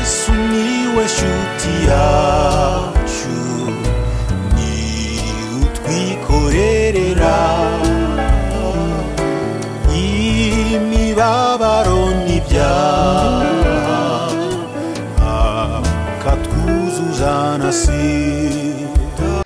sumiłeś utiaciu ni utwikorerera imibabaro n'ibyaha akatwuzuza na sida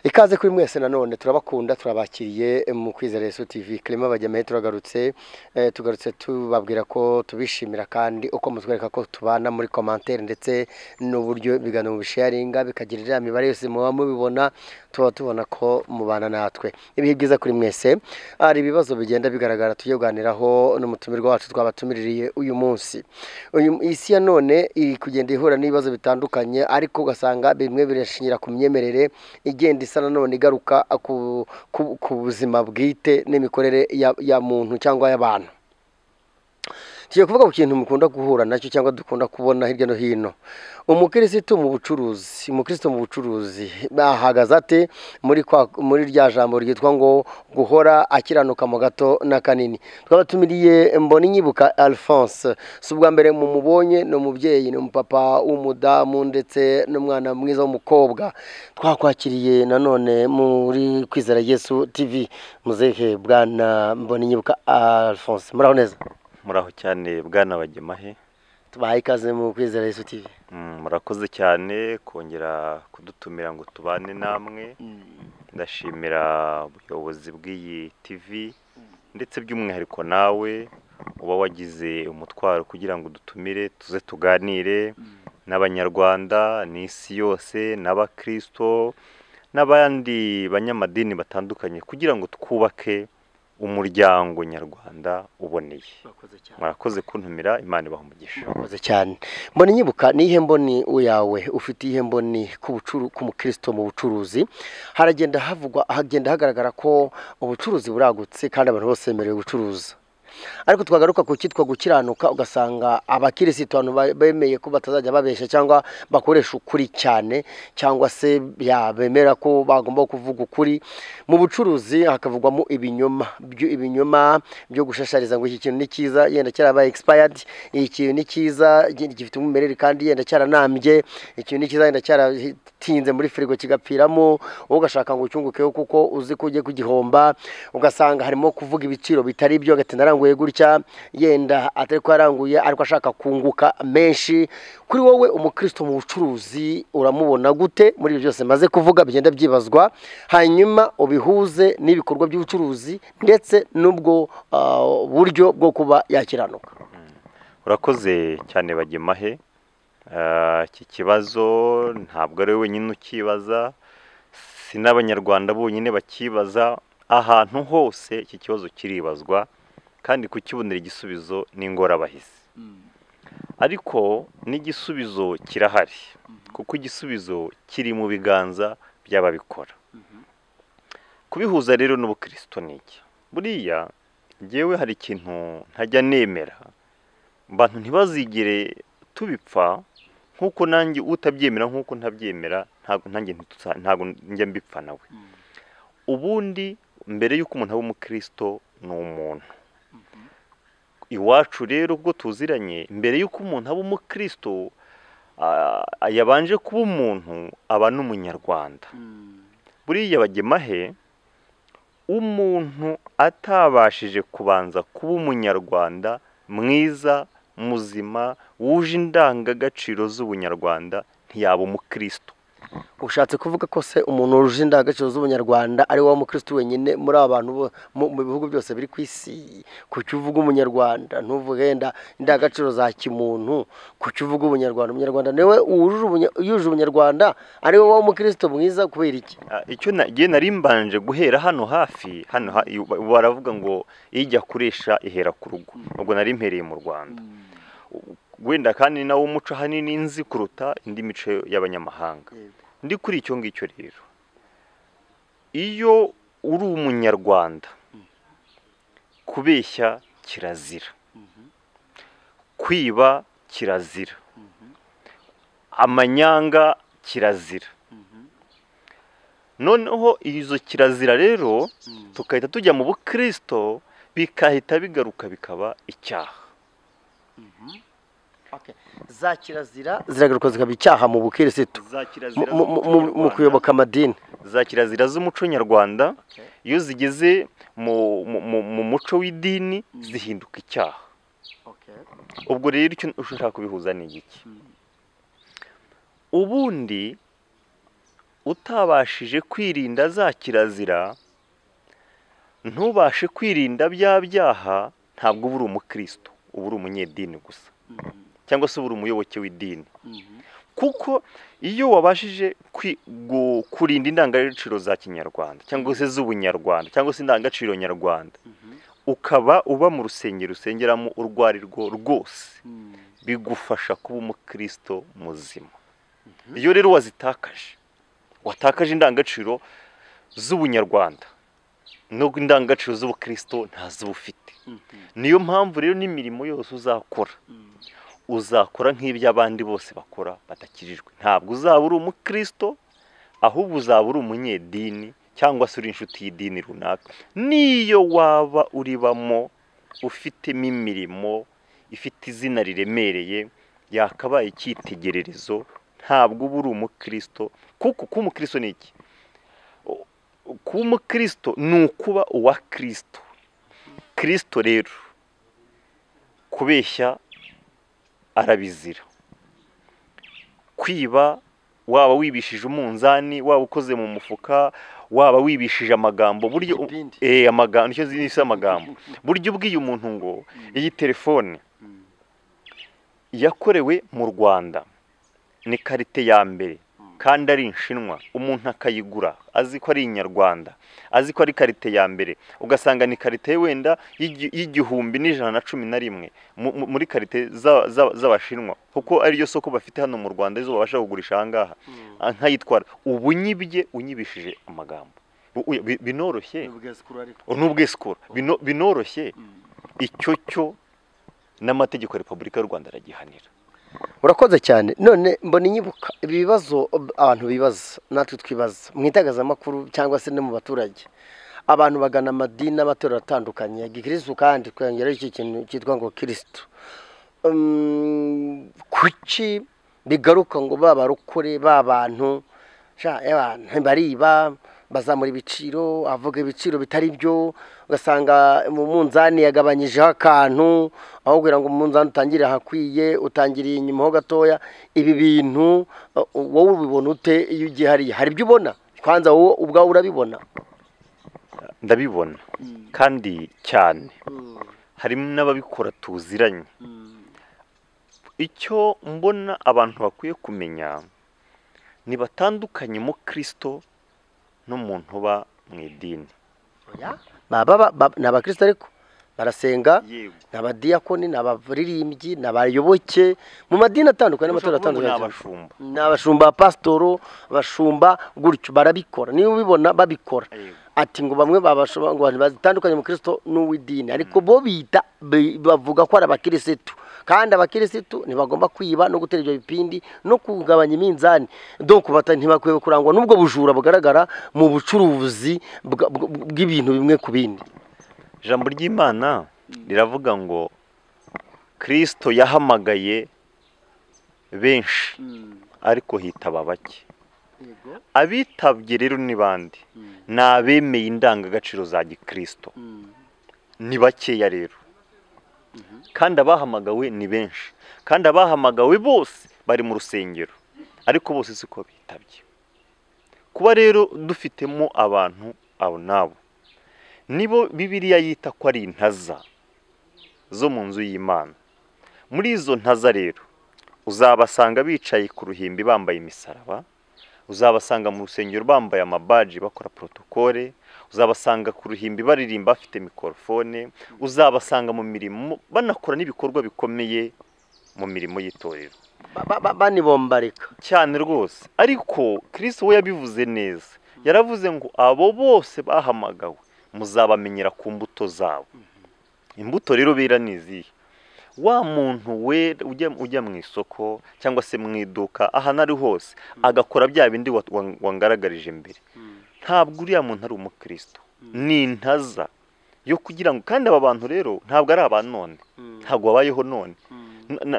ikaze kuri mwese nanone turabakunda turabakiriye mu kwizera Yesu TV Clement Bajyamaye turagarutse eh, tugarutse tubabwira ko tubishimira kandi uko mutwereka ko tubana muri commentaire ndetse n'uburyo ibiganiro mubisharinga bikagira iriya mibare yose muba mubibona tuba tubona ko mubana natwe ibihe byiza kuri mwese hari ibibazo bigenda bigaragara tujye kuganiraho n'umutumirwa wacu twabatumiriye uyu munsi uyu isi ya none iri kugenda ihura n'ibibazo bitandukanye ariko ugasanga bimwe birashingira ku myemerere igenda isa nanone igaruka ku- ku- ku buzima bwite n'imikorere ya, ya muntu cyangwa y'abantu tugiye kuvuga ku kintu mukunda guhura nacyo cyangwa dukunda kubona hirya no hino umukirisitu mu bucuruzi umukirisitu mu bucuruzi ahagaze ate muri kwa- muri rya jambo ryitwa ngo guhora akiranuka mu gato n'akanini tukaba tumiriye mboni nyibuka alphonse si ubwa mbere mumubonye ni umubyeyi ni umupapa w'umudamu ndetse n'umwana mwiza w'umukobwa twakwakiriye nanone muri kwizera yesu tv muzehe bwana mboni nyibuka alphonse muraho neza muraho cyane bwana bagemahe tubahaye ikaze mu kwizera yesu tv Mm, murakoze cyane kongera kudutumira ngo tubane namwe ndashimira ubuyobozi bw'iyi tv ndetse by'umwihariko nawe uba wagize umutwaro kugira ngo udutumire tuze tuganire n'abanyarwanda n'isi yose n'abakristo n'abandi banyamadini batandukanye kugira ngo twubake umuryango nyarwanda uboneye murakoze kuntumira imana ibaha umugisha murakoze cyane mbona nyibuka ni ihe mboni yawe ufite ihe mboni ku bucuru- ku mukristo mu bucuruzi haragenda havugwa hagenda hagaragara ko ubucuruzi buragutse kandi abantu bose bemerewe gucuruza ariko twagaruka ku cyitwa gukiranuka ugasanga abakirisitu abantu ba- bemeye ko batazajya babeshya cyangwa bakoresha ukuri cyane cyangwa se ya, bemera ko bagomba kuvuga ukuri mu bucuruzi hakavugwamo ibinyoma byo ibinyoma byo gushashariza ngo iki kintu ni cyiza yenda cyarabaye expired iki kintu ni cyiza gi- gifite umwimerere kandi yenda cyaranambye iki kintu ni cyiza yenda cyaratinze muri firigo kigapfiramo wowe ugashaka ngo ucyungukeho kuko uzi ko ugiye kugihomba ugasanga harimo kuvuga ibiciro bitari byo agati naranguye gutya yenda atari ko yaranguye ariko ashaka kunguka menshi kuri wowe umukristo mu bucuruzi uramubona gute muri ibyo byose maze kuvuga bigenda byibazwa hanyuma ubihuze n'ibikorwa by'ubucuruzi ndetse n'ubwo ah, buryo bwo kuba yakiranuka urakoze cyane bagemahe Eh, iki kibazo ntabwo ari wowe wenyine ukibaza si n'abanyarwanda bonyine bakibaza ahantu hose iki kibazo kiribazwa kandi kukibonera igisubizo ni ingorabahizi ariko n'igisubizo kirahari kuko igisubizo kiri mu biganza by'ababikora kubihuza rero n'ubukristo ni iki buriya ngewe hari ikintu ntajya nemera abantu ntibazigere tubipfa nk'uko nanjye utabyemera nk'uko ntabyemera ntabwo nanjye ntituza- ntabwo njya mbipfa nawe ubundi mbere y'uko umuntu aba umukristo ni umuntu iwacu rero ubwo tuziranye mbere y'uko umuntu aba umukristo ah, yabanje kuba umuntu aba n'umunyarwanda buriya bagemahe umuntu atabashije kubanza kuba umunyarwanda mwiza muzima wuje indangagaciro z'ubunyarwanda ntiyaba umukristo ushatse kuvuga ko se umuntu wuje indangagaciro z'ubunyarwanda ari wowe mukristo wenyine muri aba bantu bo- mu mu bihugu byose biri ku isi kuki uvuga umunyarwanda ntuvuge yenda indangagaciro za kimuntu kuki uvuga ubunyarwanda umunyarwanda niwe wujuje ubunya- yujuje ubunyarwanda ari wowe umukristo mwiza kubera iki Ah, icyo nagiye nari mbanje guhera hano hafi hano ha- i- ba- baravuga ngo ijya kuresha ihera ku rugo ubwo nari mpereye mu rwanda wenda kandi ni nawo muco ahanini nzi kuruta indi mico y'abanyamahanga Yego. ndi kuri icyo ngicyo rero iyo uri umunyarwanda kubeshya kirazira kwiba kirazira amanyanga kirazira noneho izo kirazira rero tukahita tujya mu bukristo bikahita bigaruka bikaba icyaha za kirazira ziragaruka zikaba icyaha mu bukirisitu za kirazira mu- mu- mu- mu- mu kuyoboka amadini za kirazira z'umuco nyarwanda Okay. iyo zigeze mu, mu, mu, mu muco w'idini zihinduka icyaha ubwo rero icyo ushaka kubihuza ni igiki ubundi utabashije kwirinda za kirazira ntubashe kwirinda bya byaha ntabwo uba uri umukristo uba uri umunyedini gusa cyangwa se uba uri umuyoboke w'idini kuko iyo wabashije kwi- gu- kurinda indangagaciro za kinyarwanda cyangwa se z'ubunyarwanda cyangwa se indangagaciro nyarwanda ukaba uba mu rusengero usengeramo urwo ari rwo rwose bigufasha kuba umukristo muzima iyo rero wazitakaje watakaje indangagaciro z'ubunyarwanda no indangagaciro z'ubukristo ntazo uba ufite niyo mpamvu rero n'imirimo yose uzakora uzakora nk'ibyo abandi bose bakora badakijijwe ntabwo uzaba uri umukristo ahubwo uzaba uri umunyedini cyangwa se uri inshuti y'idini runaka niyo waba uribamo ufitemo imirimo ifite izina riremereye yakabaye icyitegererezo ntabwo uba uri umukristo kuko kuba umukristo ni iki U- kuba umukristo ni ukuba uwa kirisito kirisito rero kubeshya arabizira kwiba waba wibishije umunzani waba ukoze mu mufuka waba wibishije amagambo buryo Ibindi. eh amagambo nicyo zisi amagambo buryo ubwiye umuntu ngo iyi telefone yakorewe mu Rwanda ni karite ya mbere kandi ari inshinwa umuntu akayigura azi ko ari inyarwanda azi ko ari karite ya mbere ugasanga ni karite wenda y'igi- y'igihumbi n'ijana na cumi na rimwe mu- mu- muri karite za- za- z'abashinwa kuko ariyo soko bafite hano mu rwanda arizo babasha kugurisha ahangaha Ah, nkayitwara ubu nyibye unyibishije amagambo Bu- uya- bi- binoroshye n'ubwisikura Bino- binoroshye icyo cyo n'amategeko ya repubulika y'u rwanda aragihanira urakoze cyane none mbona inyibuka ibi bibazo ob- abantu bibaza natwe twibaza mu itangazamakuru cyangwa se no mu baturage abantu bagana amadini n'amatorero atandukanye ya gikirisitu kandi twongeraho iki kintu cyitwa ngo kirisitu Mm, kuki bigaruka ngo ba barokore ba bantu sha, ewa, bariba bazamura ibiciro avuga ibiciro bitari byo ugasanga mu munzani yagabanyijeho akantu aho kugira ngo umunzani utangire ahakwiye utangiriye inyuma ho gatoya ibi bintu uh, wowe ubibona ute iyo ugiye hariya hari ibyo ubona kwanza wowe ubwawe urabibona ndabibona kandi cyane harimo n'ababikora tuziranye icyo mbona abantu bakwiye kumenya ntibatandukanye mu kirisito n'umuntu uba mu idini Oya, baba ba- ba- ni abakristo ariko barasenga yego ni abadiyakoni ni abaririmbyi ni abayoboke mu madini atandukanye n'amatorero atandukanye cyane. abashumba ni abashumba pasitoro abashumba gutyo barabikora niba ubibona babikora Yego. ati ngo bamwe babashumba ngo abantu batandukanye mu kirisito n'uw'idini ariko bo bita bi- bavuga ko ari abakirisitu kandi abakirisitu ntibagomba kwiba no gutera ibyo bipindi no kugabanya iminzani donc bata- ntibakwiye kurangwa n'ubwo bujura bugaragara mu bucuruzi bwa- bw- bw'ibintu bimwe ku bindi ijambo ry'imana riravuga ngo kirisito yahamagaye benshi ariko hitaba bake abitabye rero ni bande ni abemeye indangagaciro za gikirisito ni bakeya rero kandi abahamagawe ni benshi kandi abahamagawe bose bari mu rusengero ariko bose siko bitabye kuba rero dufitemo abantu abo n'abo nibo bibiriya yita ko ari intaza zo mu nzu y'imana muri izo ntaza rero uzabasanga bicaye ku ruhimbi bambaye imisaraba uzabasanga mu rusengero bambaye amabaji bakora protokole uzabasanga ku ruhimbi baririmba bafite mikorofone uzabasanga mu mirimo banakora n'ibikorwa bikomeye mu mirimo y'itorero Ba- ba- ba- banibombarika cyane rwose ariko Kristo we yabivuze neza yaravuze ngo abo bose bahamagawe muzabamenyera ku mbuto zabo imbuto rero bera ni izihe wa muntu we ujya ujya mu isoko cyangwa se mu iduka ahantu ari hose agakora bya bindi wa- wa- wangaragarije mbere ntabwo uriya muntu ari umukristo ni intaza yo kugira ngo kandi aba bantu rero ntabwo ari aba none ntabwo babayeho none na na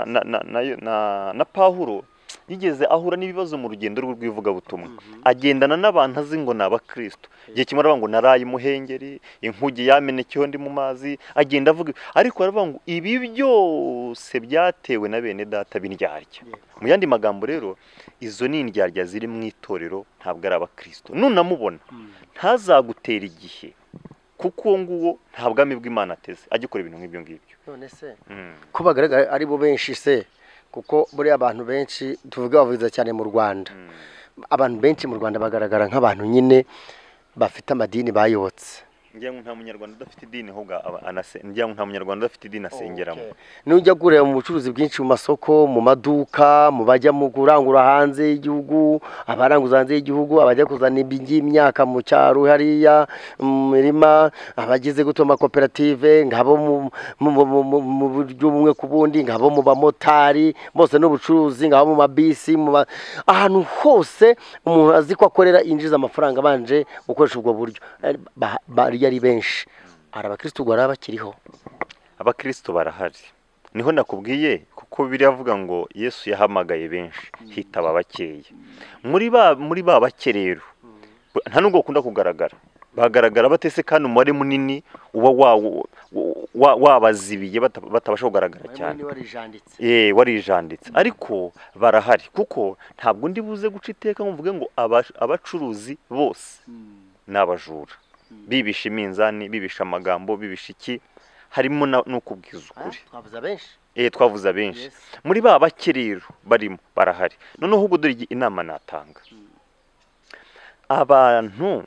na na na- na- na pahuro yigeze ahura n'ibibazo mu rugendo rwe rw'ivugabutumwa agendana n'abantu azi ngo ni abakristo igihe kimwe aravuga ngo naraye imuhengeri inkuge yamenekeho ndi mu mazi agenda avuga ariko aravuga ngo ibi byose byatewe na bene data b'indyarya mu yandi magambo rero izo ni indyarya ziri mu itorero ntabwo ari abakristo nunamubona ntazagutera igihe kuko uwo nguwo nta bwami bw'imana ateze agikora ibintu nk'ibyo ngibyo none se Mm. ko bagaragara ari bo benshi se kuko buriya abantu benshi tuvuge bavugiza cyane mu rwanda abantu benshi mu rwanda bagaragara nk'abantu nyine bafite amadini bayobotse ngira ngo nta munyarwanda udafite idini ahubwo aba- anase ngira ngo nta munyarwanda udafite idini asengeramo nujya kureba mu bucuruzi bwinshi mu masoko mu maduka mu bajya mu kurangura hanze y'igihugu abaranguza hanze y'igihugu abajya kuzana imyaka mu cyaro hariya mu mirima abagize guto amakoperative ngabo mu- mu- mu- mu- mu buryo bumwe ku bundi ngabo mu bamotari bose n'ubucuruzi ngabo mu mabisi mu ma- ahantu hose umuntu azi ko akorera yinjiza amafaranga abanje gukoresha ubwo buryo Eh, ba- bariya ari benshi hari abakirisitu ubwo baba bakiriho abakristo barahari niho nakubwiye kuko biravuga ngo yesu yahamagaye benshi hitaba abakeya muri ba muri ba bake rero nta nubwo bakunda kugaragara bagaragara batese kandi umubare munini uba wawo- wa- wabazibiye bata- batabasha kugaragara cyane niba rijanditse Eh, warijanditse ariko barahari kuko ntabwo ndi buze guca iteka ngo mvuge ngo aba- abacuruzi bose ni abajura bibisha iminzani bibisha amagambo bibisha iki harimo na- no kubwiza ukuri twavuze abenshi eh twavuze abenshi Yes. muri ba bake rero barimo barahari noneho ubwo dore igi- inama natanga abantu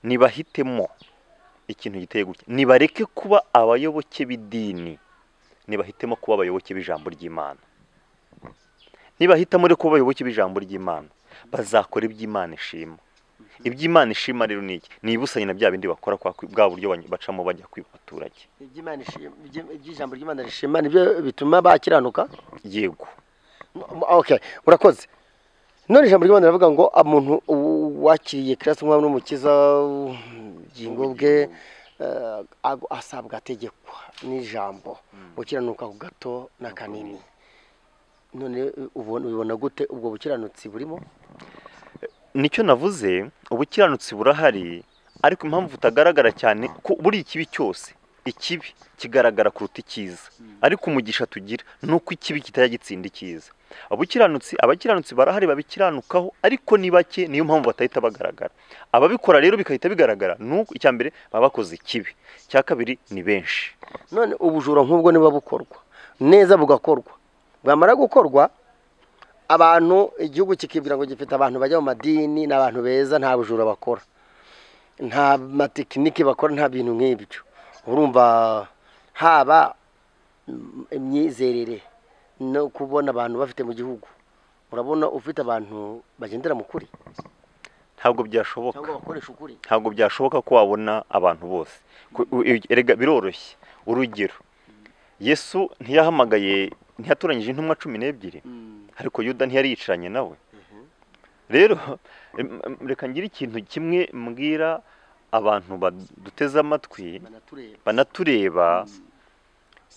nibahitemo ikintu giteye gutya nibareke kuba abayoboke b'idini nibahitemo kuba abayoboke b'ijambo ry'imana nibahitamo rero kuba abayoboke b'ijambo ry'imana bazakora iby'imana ishima iby'imana ishima rero ni iki ni ibusanye na bya bindi bakora kwa bwa buryo bany- bacamo bajya kwiba abaturage iby'Imana ishima- iby- iby'ijambo ry'imana rishima nibyo bituma bakiranuka yego M- okay urakoze none ijambo ry'imana rivuga ngo umuntu u- wakiriye kirasi nk'umwami n'umukiza ubugingo bwe eh, ag- asabwa ategekwa n'ijambo gukiranuka ku gato na kanini none ubona ubibona gute ubwo bukiranutsi burimo nicyo navuze ubukiranutsi burahari ariko impamvu butagaragara cyane ko buri ikibi cyose ikibi kigaragara kuruta icyiza ariko umugisha tugira ni uko ikibi kitajya gitsinda icyiza abakiranutsi abakiranutsi barahari babikiranukaho ariko ni bake niyo mpamvu batahita bagaragara ababikora rero bigahita bigaragara ni uko icya mbere baba bakoze ikibi icya kabiri ni benshi none ubujura nk'ubwo niba bukorwa neza bugakorwa bwamara gukorwa abantu igihugu kikibwira ngo gifite abantu bajya mu madini ni abantu beza nta bujura bakora nta matekinike bakora nta bintu nk'ibyo urumva haba mm, imyizerere no kubona abantu bafite mu gihugu urabona ufite abantu bagendera mu kuri ntabwo byashoboka cyangwa bakoresha ukuri ntabwo byashoboka ko wabona abantu bose Ku- u- u- erega biroroshye urugero yesu ntiyahamagaye ntiyatoranyije intumwa cumi n'ebyiri ariko yuda ntiyari yicaranye nawe rero em- em, reka ngire ikintu kimwe mbwira abantu baduteze amatwi banatureba banatureba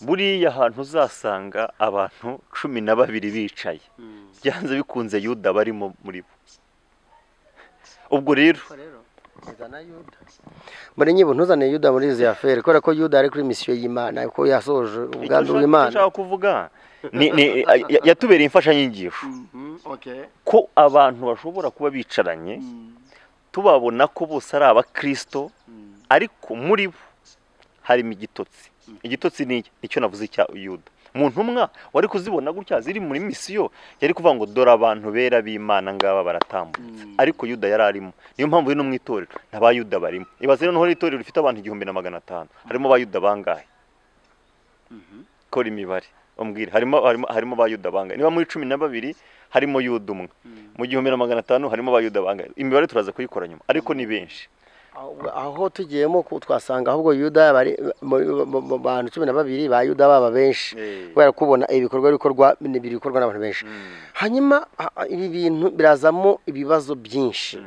buriya ahantu uzasanga abantu cumi na babiri bicaye byanze bikunze yuda barimo muri bo ubwo rero muri nyibwo ntuzane yuda muri izi aferi kubera ko yuda ari kuri misiyo y'imana ko yasoje Icyo umugambi nshaka- icyo w'imana nshaka kuvuga ni- ni- ya- yatubereye imfashanyigisho ko abantu bashobora kuba bicaranye tubabona ko bose ari abakristo ariko muri bo harimo igitotsi igitotsi ni iki? nicyo navuze cya yuda mu ntumwa wari kuzibona gutya ziri muri misiyo yari kuvuga ngo dore abantu bera b'imana ngaba baratambutse ariko yuda yari arimo niyo mpamvu rero no mu itorero nta ba yuda barimo ibaze noneho rero itorero rifite abantu igihumbi na magana atanu harimo ba yuda bangahe kora imibare umbwire harimo harimo harimo ba yuda bangahe niba muri cumi na babiri harimo yuda umwe mu gihumbi na magana atanu harimo ba yuda bangahe imibare turaza kuyikora nyuma ariko ni benshi Aho- aho tugiyemo ko twasanga ahubwo yuda bari mu- mu mu bantu cumi na babiri ba yuda baba benshi Eh. kubera kubona ibikorwa bikorwa ni biri gukorwa n'abantu benshi hanyuma a- a- ibi bintu birazamo ibibazo byinshi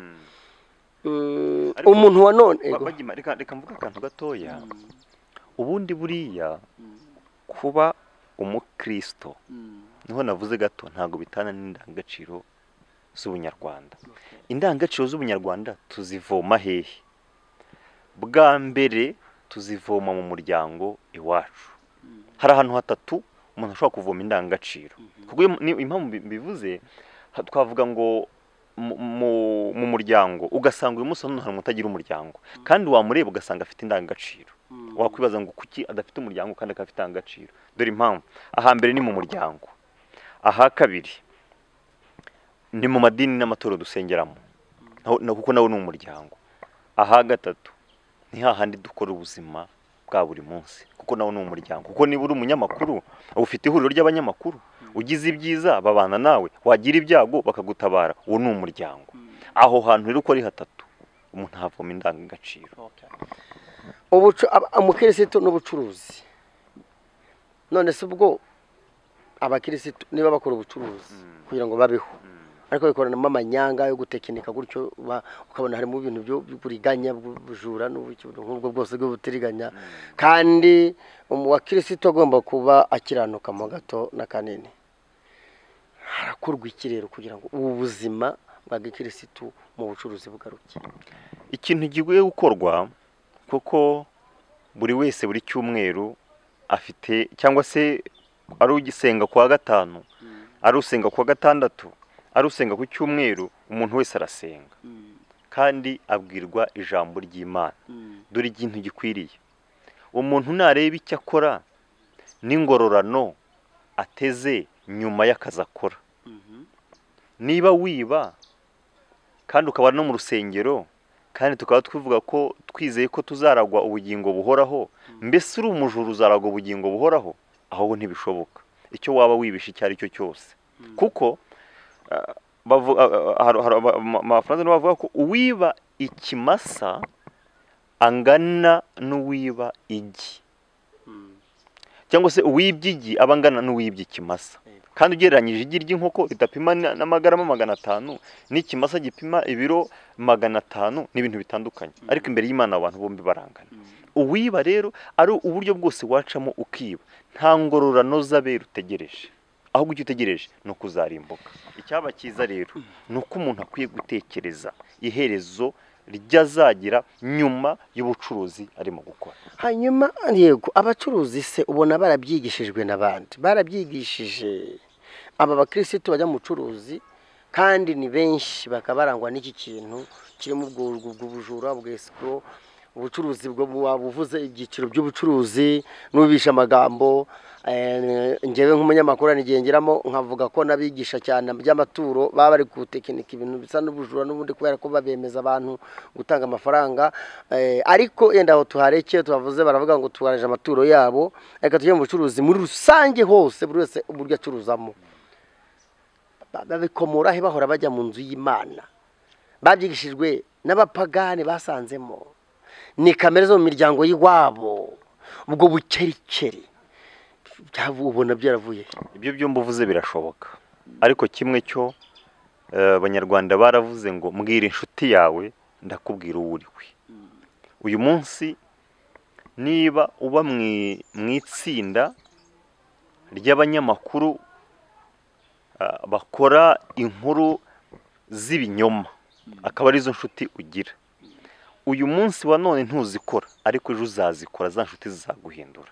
Mm, Ariko- umuntu wa none Ba- Ego. bagima- reka reka mvuge akantu gatoya ubundi buriya kuba umukristo niho navuze gato ntabwo bitana n'indangagaciro z'ubunyarwanda indangagaciro z'ubunyarwanda tuzivoma hehe bwa mbere tuzivoma mu muryango iwacu hari ahantu hatatu umuntu ashobora kuvoma indangagaciro kuko iyo- ni- impamvu mbi- mbivuze ha- twavuga ngo mu- mu- mu muryango ugasanga uyu munsi hano hari umuntu utagira umuryango kandi wamureba ugasanga afite indangagaciro wakwibaza ngo kuki adafite umuryango kandi akaba afite indangagaciro dore impamvu ahambere ni mu muryango aha kabiri ni mu madini n'amatorero dusengeramo Naho- na- kuko nawo ni umuryango aha gatatu ni hahandi dukora ubuzima bwa buri munsi kuko nawo ni umuryango kuko niba uri umunyamakuru ufite ihuriro ry'abanyamakuru ugize ibyiza babana nawe wagira ibyago bakagutabara uwo ni umuryango aho hantu rero uko ari hatatu umuntu havoma indangagaciro ubucu aba- umukirisitu n'ubucuruzi none se ubwo abakirisitu niba bakora ubucuruzi kugira ngo babeho ariko bikoranamo amanyanga yo gutekinika gutyo ba- ukabona harimo ibintu byo- by'uburiganya bw'ubujura n'ubuki- nk'ubwo bwose bw'ubutiriganya kandi umukirisitu agomba kuba akiranuka mo gato na kanini harakorwa ikirero kugira ngo ubu buzima bwa gikirisitu mu bucuruzi bugaruke ikintu gikwiye gukorwa kuko buri wese buri cyumweru afite cyangwa se ari ugisenga ku wa gatanu ari usenga ku wa gatandatu ari usenga ku cyumweru umuntu wese arasenga kandi abwirwa ijambo ry'imana dore ikintu gikwiriye umuntu nareba icyo akora n'ingororano ateze nyuma y'akazi akora niba wiba kandi ukaba no mu rusengero kandi tukaba twivuga ko twizeye ko tuzaragwa ubugingo buhoraho mbese uri umujura uzaragwa ubugingo buhoraho ahubwo ntibishoboka icyo waba wibisha icyo ari cyo cyose kuko ah, bavu- ah, ah, hari- hari aba- ama- amafaransa nibo bavuga ko uwiba ikimasa angana n'uwiba igi cyangwa se uwibye igi aba angana n'uwibye ikimasa kandi ugereranyije igi ry'inkoko ridapima na- n'amagarama magana atanu n'ikimasa gipima ibiro magana atanu ni ibintu bitandukanye ariko imbere y'imana abantu bombi barangana uwiba rero ari uburyo bwose wacamo ukiba nta ngororano z'abera utegereje ahubwo icyo utegereje ni ukuzarimbuka icyaba cyiza rero ni uko umuntu akwiye gutekereza iherezo ry'azagira nyuma y'ubucuruzi arimo gukora hanyuma yego abacuruzi se ubona barabyigishijwe n'abandi barabyigishije aba bakirisitu bajya mu bucuruzi kandi ni benshi bakaba barangwa n'iki kintu kirimo ubwo ubwo bujura ubwesikoro ubucuruzi bwo waba uvuze ibyiciro by'ubucuruzi n'ubisha amagambo eh, njyewe nk'umunyamakuru hari igihe ngeramo nkavuga ko n'abigisha cyane by'amaturo baba bari gutekinika ibintu bisa n'ubujura n'ubundi kubera ko babemeza abantu gutanga amafaranga eh, ariko yenda aho tuharekeye tubavuze baravuga ngo tubaje amaturo yabo reka tujye mu bucuruzi muri rusange hose buri wese uburyo acuruzamo Ba- babikomora he bahora bajya mu nzu y'imana babyigishijwe n'abapagani basanzemo ni kamere zo mu miryango y'iwabo ubwo bukerikeri byavu- ubona byaravuye he? ibyo byombi uvuze birashoboka ariko kimwe cyo eh, abanyarwanda baravuze ngo mbwira inshuti yawe ndakubwira uwo uri we uyu munsi niba uba mu i- mu itsinda ry'abanyamakuru ah, bakora inkuru z'ibinyoma akaba arizo nshuti ugira uyu munsi wa none ntuzikora ariko ejo uzazikora za nshuti zizaguhindura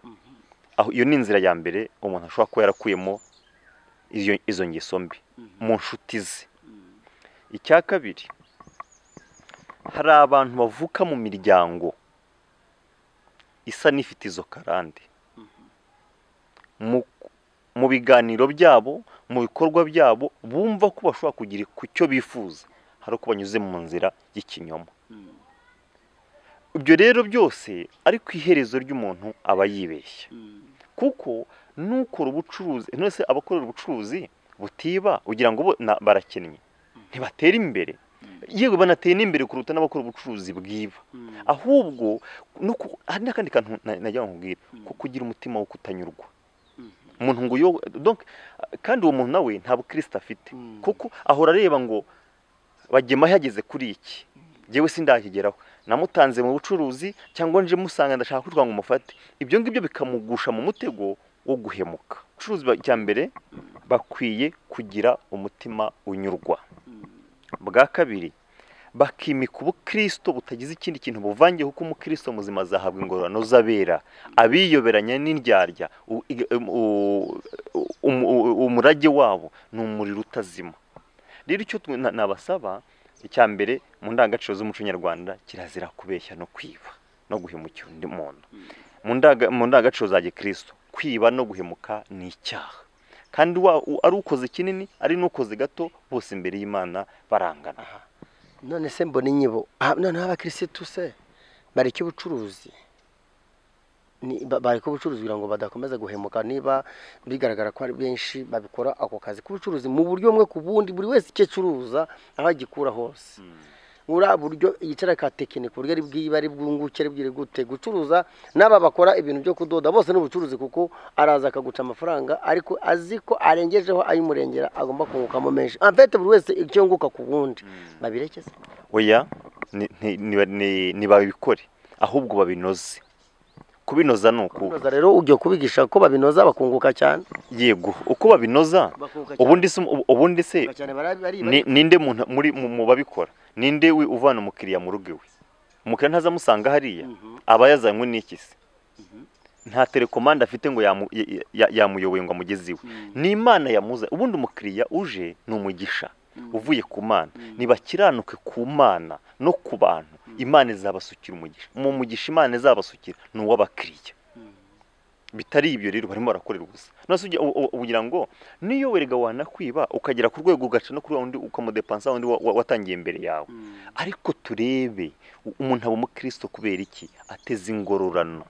aho iyo ni inzira ya mbere umuntu ashobora kuba yarakuyemo izo izo ngeso mbi mu nshuti ze icya kabiri hari abantu bavuka mu miryango isa n'ifite izo karande mu mu biganiro byabo mu bikorwa byabo bumva ko bashobora kugira ku cyo bifuza hari uko banyuze mu nzira y'ikinyoma ibyo rero byose ariko iherezo ry'umuntu aba yibeshya kuko n'ukora ubucuruzi nonese abakorera ubucuruzi butiba ugira ngo bo na- barakennye ntibatera imbere yewe banatera n'imbere kuruta n'abakora ubucuruzi bwiba ahubwo no ku- hari n'akandi kantu na- najya nkubwira ko kugira umutima wo kutanyurwa umuntu ngo yo donc kandi uwo muntu nawe nta bukristo afite kuko ahora areba ngo bagema yageze kuri iki njyewe sindakigeraho namutanze mu bucuruzi cyangwa nje musanga ndashaka kugira ngo mufate ibyo ngibyo bikamugusha mu mutego wo guhemuka abacuruzi ba- cya mbere bakwiye kugira umutima unyurwa bwa kabiri bakimika ubukristo butagize ikindi kintu buvangiye kuko umukristo muzima azahabwa ingororano z'abera abiyoberanya n'indyarya u- i- u- umu- u- umurage wabo ni umuriro utazima rero icyo twe- na- nabasaba icya mbere mu ndangagaciro z'umuco nyarwanda kirazira kubeshya no kwiba no guhemukira undi muntu mu ndaga- mu ndangagaciro za gikristo kwiba no guhemuka ni icyaha kandi wa- u- ari ukoze kinini ari n'ukoze gato bose imbere y'imana barangana none se mbona inyibo Ah, noneho abakirisitu se bareke ubucuruzi Ni- ba- bareke ubucuruzi kugira ngo badakomeza guhemuka niba bigaragara ko ari benshi babikora ako kazi k'ubucuruzi mu buryo bumwe ku bundi buri wese icyo acuruza aho agikura hose buriya buryo yicara ka tekinike uburyo ari bwiba ari bwunguke ari bwire gute gucuruza n'aba bakora ibintu byo kudoda bose ni ubucuruzi kuko araza akaguca amafaranga ariko azi ko arengejeho ay'umurengera agomba kungukamo menshi amfete buri wese icyo yunguka ku wundi babireke se oya ni- ni- ni- ni- ntibabikore ahubwo babinoze kubinoza ni uku kubinoza rero ujya kubigisha ko babinoza bakunguka cyane yego uko babinoza Bakunguka cyane. ubundi se ubu- ubundi se Bakunguka cyane bari- bari- ni- ninde muntu muri mu mu babikora ninde wi- uvana umukiriya mu rugo iwe umukiriya ntazamusanga hariya aba yazanywe n'iki se nta telekomande afite ngo yamu- ya- ya- yamuyoboye ngo amugeze iwe ni imana yamuza ubundi umukiriya uje ni umugisha uvuye ku mana ntibakiranuke ku mana no ku bantu imana izabasukira umugisha mu mugisha imana izabasukira ni uw'abakiriya bitari ibyo rero barimo barakorera ubusa nose ujya- u- u- ugira ngo niyo werega wanakwiba ukagera ku rwego ugaca no kuri wa wundi ukamudepansa wundi wa- wa- watangiye imbere yawe ariko turebe u- umuntu aba umukristo kubera iki ateza ingororano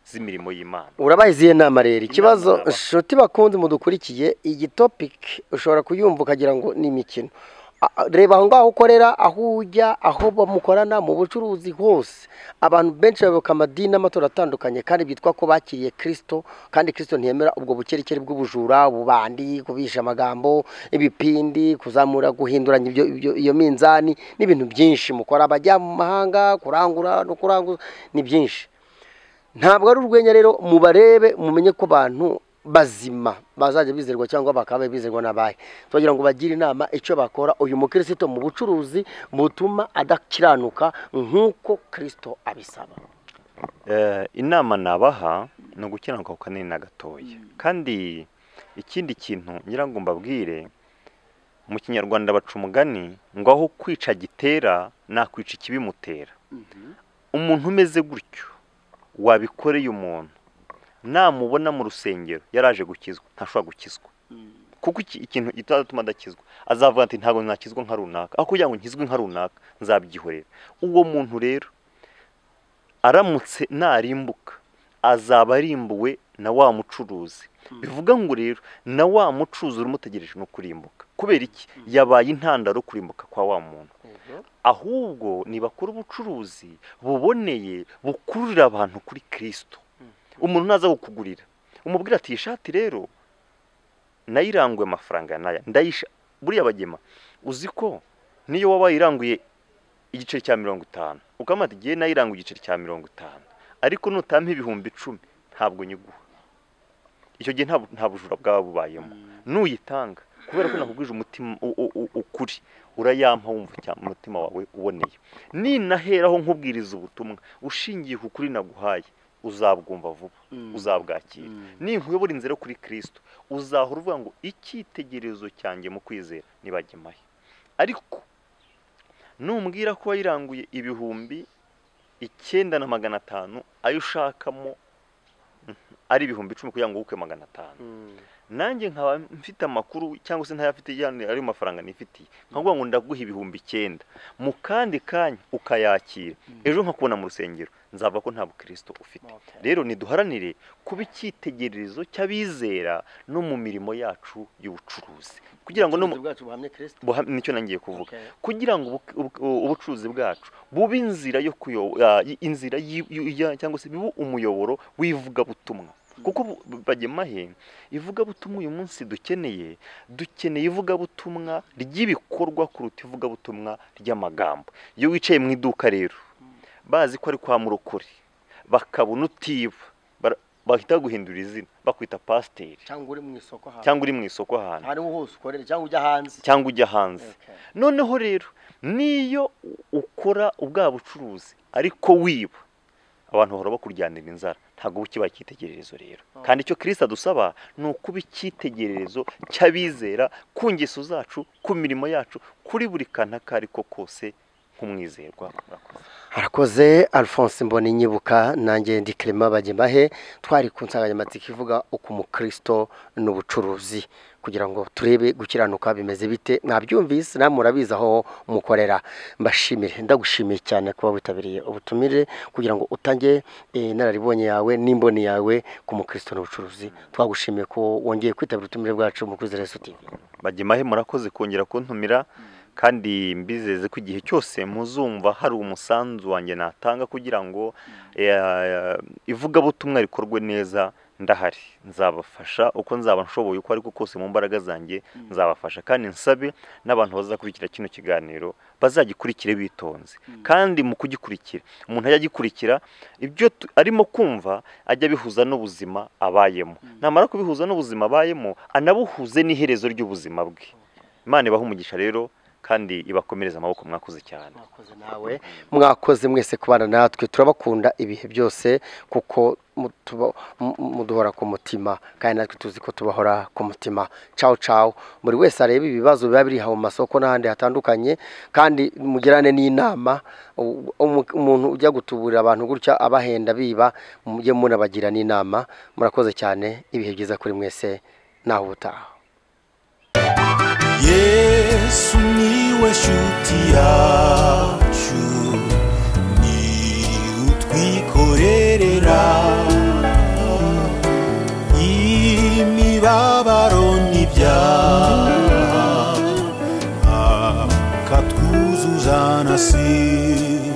z'imirimo y'imana urabahize iyo nama rero ikibazo Inama. inshuti bakunze mudukurikiye iyi topiki ushobora kuyumva ukagira ngo ni imikino A- a- reba aho ngaho ukorera aho ujya aho mukorana mu bucuruzi hose abantu benshi bayoboka amadini n'amatora atandukanye kandi byitwa ko bakiriye kirisito kandi kirisito ntiyemera ubwo bukerekere bw'ubujura ububandi kubisha amagambo ibipindi kuzamura guhinduranya ibyo, ibyo, iyo minzani n'ibintu byinshi mukora abajya mu mahanga kurangura no kuranguza ni byinshi ntabwo ari urwenya rero mubarebe mumenye ko abantu bazima bazajya bizerwa cyangwa bakaba bizerwa n'abahe twagira ngo bagire inama icyo bakora uyu mukristo mu bucuruzi butuma adakiranuka nk'uko kirisito abisaba Eh, inama nabaha ni ugukiranuka ku kanini na gatoya kandi ikindi kintu ngira ngo mbabwire mu kinyarwanda baca umugani ngo aho kwica gitera nakwica ikibimutera umuntu umeze gutyo wabikoreye umuntu namubona mu rusengero yaraje gukizwa ntashobora gukizwa kuko iki- ikintu kitazatuma adakizwa azavuga ati ntabwo nakizwa nka runaka aho kugira ngo nkizwe nka runaka nzabyihorera uwo muntu rero aramutse narimbuka azaba arimbuwe na wa mucuruzi bivuga ngo rero na wa mucuruzi urumutegereje no kurimbuka kubera iki yabaye intandaro yo kurimbuka kwa wa muntu ahubwo nibakora ubucuruzi buboneye bukururira abantu kuri kirisito umuntu naza kukugurira umubwira ati iyi shati rero nayiranguye amafaranga ya naya ndayisha buriya bagema uzi ko niyo waba wayiranguye igiceri cya mirongo itanu ukamata igihe nayiranga igiceri cya mirongo itanu ariko nutampa ibihumbi icumi ntabwo nyiguha icyo gihe nta bu- nta bujura bwaba bubayemo nuyitanga kubera ko nakubwije umutima u- u- u- ukuri urayampa wumva cyane umutima wawe uboneye ninaheraho nkubwiriza ubutumwa ushingiye ku kuri naguhaye uzabwumva vuba uzabwakira ninkuyobora inzira yo kuri kirisito uzahora uvuga ngo icyitegererezo cyanjye mu kwizera nibagemahe ariko numbwira ko wayiranguye ibihumbi icyenda na magana atanu ayo ushakamo mhm, ari ibihumbi icumi kugira ngo wukwe magana atanu nanjye nkaba mfite amakuru cyangwa se ntayafite yandi ayo mafaranga nifitiye nkavuga ngo ndaguha ibihumbi icyenda mu kandi kanya ukayakira ejo nkakubona mu rusengero nzavuga ko nta bukristo ufite rero niduharanire kuba icyitegererezo cy'abizera no mu mirimo yacu y'ubucuruzi kugira ngo no mu- bwacu buhamye kirisito buha- nicyo nangiye kuvuga Okay. kugira ngo ubu- ubu- ubucuruzi bwacu bube inzira yo kuyo- ah, y- inzira y- y- ya- cyangwa se bibe umuyoboro w'ivugabutumwa kuko bu- bu- bagemahe ivugabutumwa uyu munsi dukeneye dukeneye ivugabutumwa ry'ibikorwa kuruta ivugabutumwa ry'amagambo iyo wicaye mu iduka rero bazi ko ari kwa murokore bakabona utiba bara- bahita guhindura izina bakwita pasiteri cyangwa uri mu isoko ahantu cyangwa uri mu isoko ahantu aho ariho hose ukorera cyangwa ujya hanze cyangwa ujya hanze Okay. noneho rero niyo ukora ubwa bucuruzi ariko wiba abantu bahora bakuryanira inzara ntabwo uba ukibaye icyitegererezo rero kandi icyo kirisita dusaba ni ukuba icyitegererezo cy'abizera ku ngeso zacu ku mirimo yacu kuri buri kantu ako ari ko kose nk'umwizerwa murakoze harakoze alphonse mboni nyibuka nanjye ndi kirema bagemahe twari ku nsanganyamatsiko ivuga uko umukristo n'ubucuruzi kugira ngo turebe gukiranuka bimeze bite mwabyumvise namwe murabizi aho mukorera mbashimire ndagushimiye cyane kuba witabiriye ubutumire kugira ngo utange eh, inararibonye yawe n'imboni yawe ku mukristo n'ubucuruzi twagushimiye ko wongeye kwitabira ubutumire bwacu mu kuzi resu tv bagemahe murakoze kongera kuntumira kandi mbizeze ko igihe cyose muzumva hari umusanzu wanjye natanga kugira ngo eh, ivugabutumwa rikorwe neza ndahari nzabafasha uko nzaba nshoboye uko ariko kose mu mbaraga zanjye nzabafasha kandi nsabe n'abantu bazakurikira kino kiganiro bazagikurikire bitonze kandi mu kugikurikira umuntu ajya agikurikira ibyo tu- arimo kumva ajya abihuza n'ubuzima abayemo namara kubihuza n'ubuzima abayemo anabuhuze n'iherezo ry'ubuzima bwe imana ibaha umugisha rero kandi ibakomereze amaboko mwakoze cyane mwakoze nawe mwakoze mwese kubana natwe turabakunda ibihe byose kuko mu- tuba- mu- muduhora ku mutima kandi natwe tuzi ko tubahora ku mutima cawo cawo buri wese areba ibibazo biba biri aho mu masoko n'ahandi hatandukanye kandi mugirane n'inama u- umu- umuntu ujya gutuburira abantu gutya abahenda biba mujye munabagira n'inama murakoze cyane ibihe byiza kuri mwese naho ubutaha yesu niwe shuti yacu ni utwikorerera imibabaro n'ibyaha akatwuzuza na sida